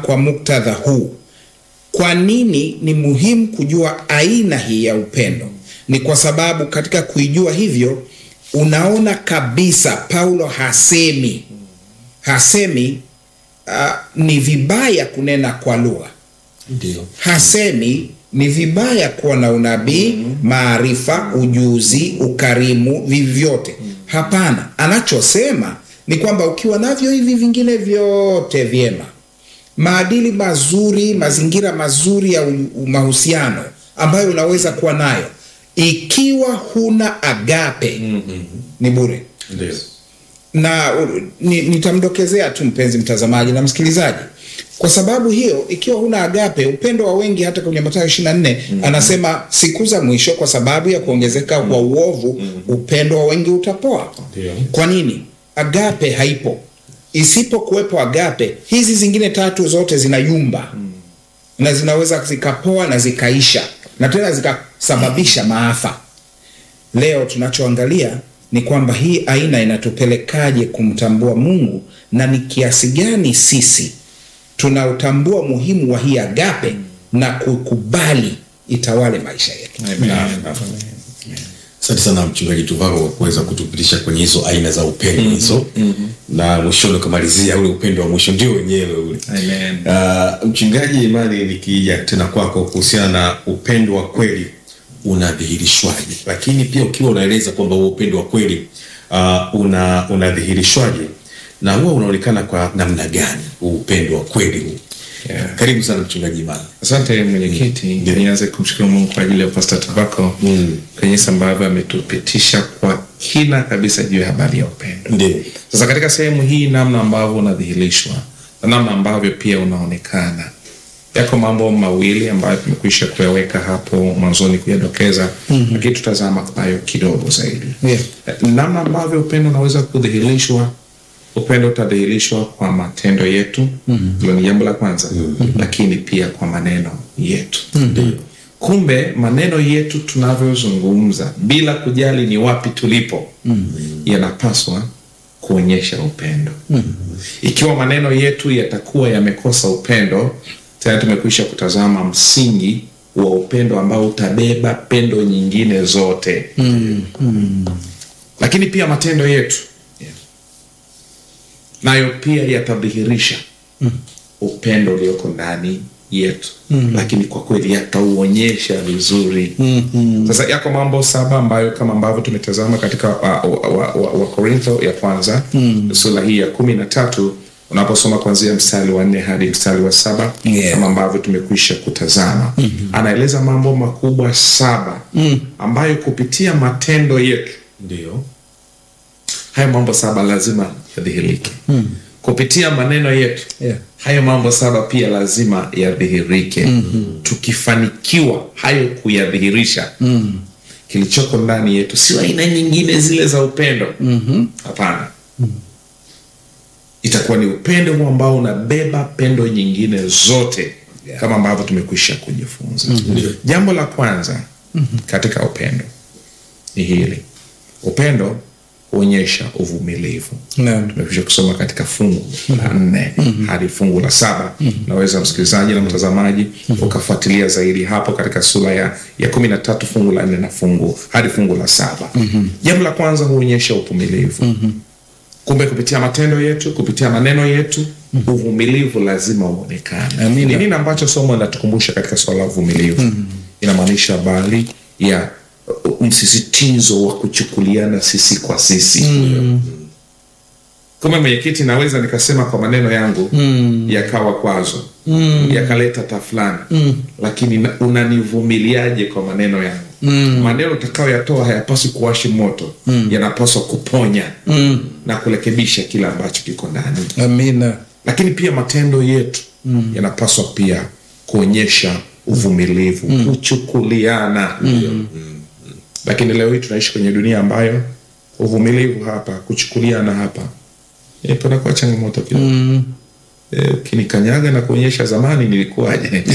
kwa muktadha huu. Kwa nini ni muhimu kujua aina hii ya upendo? Ni kwa sababu katika kuijua hivyo, unaona kabisa Paulo hasemi hasemi uh, ni vibaya kunena kwa lugha ndio hasemi ni vibaya kuwa na unabii, maarifa, ujuzi, ukarimu, vyovyote. Hapana, anachosema ni kwamba ukiwa navyo hivi vingine vyote vyema, maadili mazuri, mazingira mazuri ya u- mahusiano ambayo unaweza kuwa nayo, ikiwa huna agape ni bure ndio na uh, ni, nitamdokezea tu mpenzi mtazamaji na msikilizaji kwa sababu hiyo ikiwa huna agape upendo wa wengi hata kwenye matayo 24 anasema siku za mwisho kwa sababu ya kuongezeka kwa uovu upendo wa wengi utapoa Ndio. kwa nini agape haipo isipokuwepo agape hizi zingine tatu zote zinayumba na zinaweza zikapoa na zikaisha na tena zikasababisha maafa leo tunachoangalia ni kwamba hii aina inatupelekaje kumtambua mungu na ni kiasi gani sisi tunautambua muhimu wa hii agape na kukubali itawale maisha yetu asante sana mchungaji tuvako kwa kuweza kutupitisha kwenye hizo aina za upendo hizo na mwishoni ukamalizia ule upendo wa mwisho ndio wenyewe ule Amen. uh, mchungaji imani nikija tena kwako kuhusiana na upendo wa kweli unadhihirishwaje lakini pia ukiwa unaeleza kwamba huo upendo wa kweli uh, una unadhihirishwaje na huwa unaonekana kwa namna gani huu upendo wa kweli huu Yeah. karibu sana mchungaji imani asante mwenyekiti Ndio. nianze kumshukuru mungu kwa ajili ya pasta tabako Mm. kwenye jinsi ambavyo ametupitisha kwa kina kabisa juu ya habari ya upendo ndio sasa katika sehemu hii namna ambavyo unadhihirishwa na namna ambavyo pia unaonekana yako mambo mawili ambayo tumekwisha kuyaweka hapo mwanzoni kuyadokeza mm-hmm. lakini tutazama kwayo kidogo zaidi Yeah. namna ambavyo upendo unaweza kudhihirishwa upendo utadhihirishwa kwa matendo yetu mm-hmm. hilo ni jambo la kwanza mm-hmm. lakini pia kwa maneno yetu mm-hmm. kumbe maneno yetu tunavyozungumza bila kujali ni wapi tulipo mm-hmm. yanapaswa kuonyesha upendo mm-hmm. ikiwa maneno yetu yatakuwa yamekosa upendo tayari tumekwisha kutazama msingi wa upendo ambao utabeba pendo nyingine zote mm-hmm. lakini pia matendo yetu nayo pia yatadhihirisha mm. upendo ulioko ndani yetu mm. lakini kwa kweli yatauonyesha vizuri mm-hmm. sasa yako mambo saba ambayo kama ambavyo tumetazama katika wakorintho wa, wa, wa Wakorintho ya kwanza mm. sura hii ya kumi na tatu unaposoma kuanzia mstari wa nne hadi mstari wa saba Yeah. kama ambavyo tumekwisha kutazama mm-hmm. anaeleza mambo makubwa saba mm. ambayo kupitia matendo yetu ndio hayo mambo saba lazima yadhihirike mm. kupitia maneno yetu Yeah. hayo mambo saba pia lazima yadhihirike mm-hmm. tukifanikiwa hayo kuyadhihirisha mm. kilichoko ndani yetu sio aina nyingine zile za upendo hapana mm-hmm. itakuwa ni upendo huu ambao unabeba pendo nyingine zote yeah. kama ambavyo tumekwisha kujifunza mm-hmm. jambo la kwanza mm-hmm. katika upendo ni hili upendo huonyesha uvumilivu Naam. tumekwisha kusoma katika fungu la nne hadi fungu la saba naweza msikilizaji na mtazamaji ukafuatilia zaidi hapo katika sura ya, ya kumi na tatu fungu la nne na fungu hadi fungu la saba jambo la kwanza huonyesha uvumilivu kumbe kupitia matendo yetu kupitia maneno yetu uvumilivu lazima uonekane Amina. ni nini ambacho somo linatukumbusha katika swala la uvumilivu inamaanisha habari ya uh, msisitizo wa kuchukuliana sisi kwa sisi mm. kama mwenyekiti naweza nikasema kwa maneno yangu mm. yakawa kwazo mm. yakaleta tafulani mm. lakini na- unanivumiliaje kwa maneno yangu mm. maneno utakayoyatoa hayapaswi kuwashi moto mm. yanapaswa kuponya mm. na kurekebisha kile ambacho kiko ndani amina lakini pia matendo yetu mm. yanapaswa pia kuonyesha uvumilivu mm. kuchukuliana mm. lakini leo hii tunaishi kwenye dunia ambayo uvumilivu hapa kuchukuliana hapa e, panakuwa changamoto kidogo mm. e, ukinikanyaga na kuonyesha zamani nilikuwaje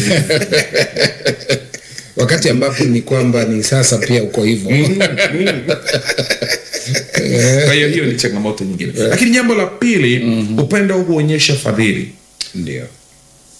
wakati ambapo ni kwamba ni sasa pia uko hivyo kwa hiyo hiyo ni changamoto nyingine lakini jambo la pili mm-hmm. upendo huonyesha fadhili ndio